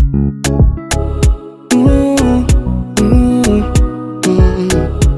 Mm, mm, mm,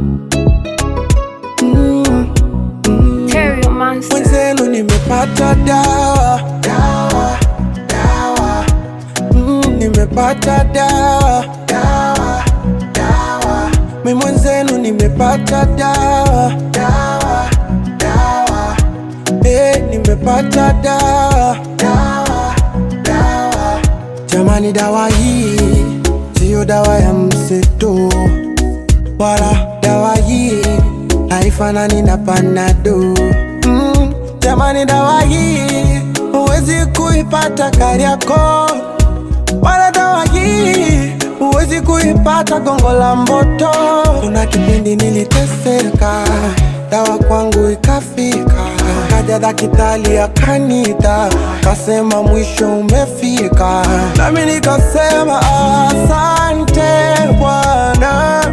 mm, mm. Terry Monster. Mwenzenu nimepata dawa dawa dawa mm, nimepata dawa dawa dawa mi mwenzenu nimepata dawa dawa dawa eh, nimepata dawa dawa dawa jamani dawa hii siyo dawa ya mseto wala dawa hii haifanani na panado mm, jamani dawa hii huwezi kuipata Kariakoo wala dawa hii huwezi kuipata Gongo la Mboto. Kuna kipindi niliteseka, dawa kwangu ikafika, kaja daktari akanita, kasema mwisho umefika, nami nikasema asante Bwana,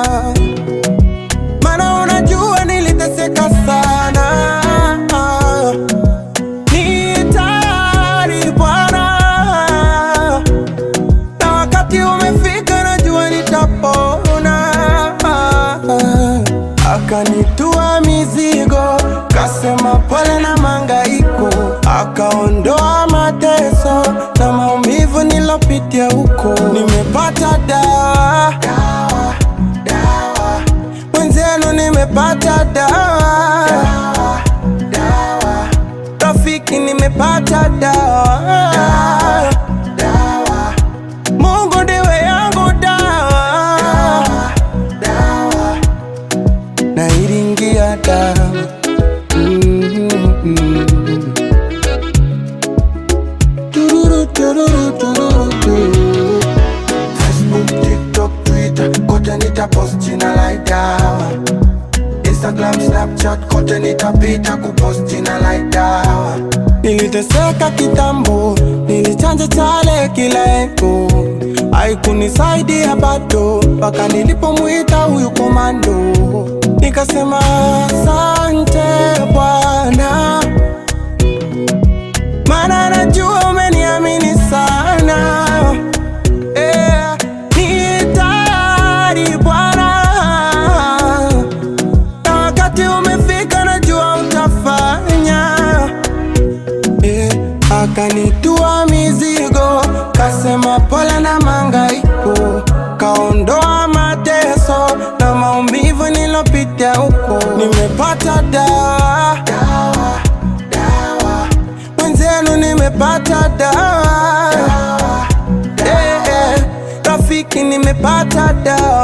maana unajua niliteseka sana ni tayari Bwana, na wakati umefika, najua nitapona. Akanitua mizigo, kasema pole na mangaiko, akaondoa mateso na maumivu nilopitia huko. Nimepata dawa, dawa, dawa. Mwenzenu nimepata dawa, dawa, dawa. Rafiki nimepata dawa, dawa, dawa. Mungu ndiwe yangu dawa, dawa, dawa. Nairingia dawa Mm-hmm. Tururu, tururu, tururu, tururu. Facebook, TikTok, Twitter, kote nitapost jina like dawa Instagram, Snapchat, kote nitapita kupost jina like dawa Niliteseka kitambo, nilichanja chale kila eko Haikunisaidia bado, mpaka nilipomwita huyu komando Nikasema asante Bwana Maana najua umeniamini sana Eh, ni tayari Bwana, na wakati umefika, najua utafanya. Eh, akanitua mizigo, kasema pole na mangaiko, kaondoa mateso na maumivu nilopitia huko. Nimepata dawa, dawa, dawa. Mwenzenu nimepata dawa, dawa, Eh, eh, rafiki nimepata dawa